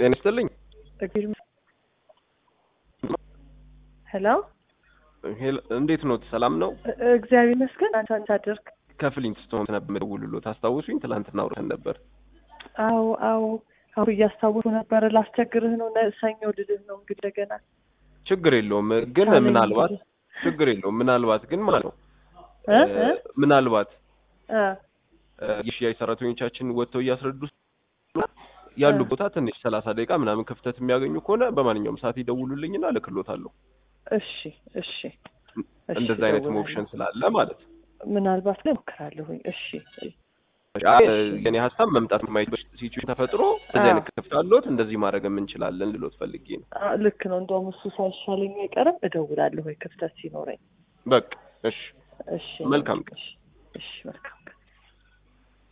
ጤና ይስጥልኝ። ሄሎ ሄሎ፣ እንዴት ኖት? ሰላም ነው? እግዚአብሔር ይመስገን። አንተ አንተ አደርክ? ከፍሊንት ስትሆን ነበር የምደውልልዎት። አስታውሱኝ? ትላንትና አውርተን ነበር። አዎ አዎ አዎ እያስታወሱ ነበረ። ላስቸግርህ ነው ነ- ሰኞ ልልህ ነው እንግዲህ እንደገና ችግር የለውም ግን ካለኝ ምናልባት እንግዲህ። ችግር የለውም ምናልባት ግን ማለት ነው እ እ፣ እ ምናልባት እ እ፣ የሽያጭ ሰራተኞቻችን ወጥተው እያስረዱ ያሉ እ። ቦታ ትንሽ ሰላሳ ደቂቃ ምናምን ክፍተት የሚያገኙ ከሆነ በማንኛውም ሰዓት ይደውሉልኝና እልክሎታለሁ። እሺ እሺ እሺ፣ እንደዛ አይነት እደውላለሁ። ኦፕሽን ስላለ ማለት ነው። ምናልባት ላይ እሞክራለሁኝ። እሺ አ- የኔ ሀሳብ መምጣት የማይችል ሲቹዌሽን ተፈጥሮ እንደዚህ አይነት ክፍት አለዎት እንደዚህ ማድረግ እንችላለን ልሎት ፈልጌ ነው። አ፣ ልክ ነው። እንደውም እሱ ሳይሻለኝ አይቀርም እደውላለሁ ወይ ክፍተት ሲኖረኝ። በቃ እሺ፣ እሺ መልካም ቀን። እሺ እሺ መልካም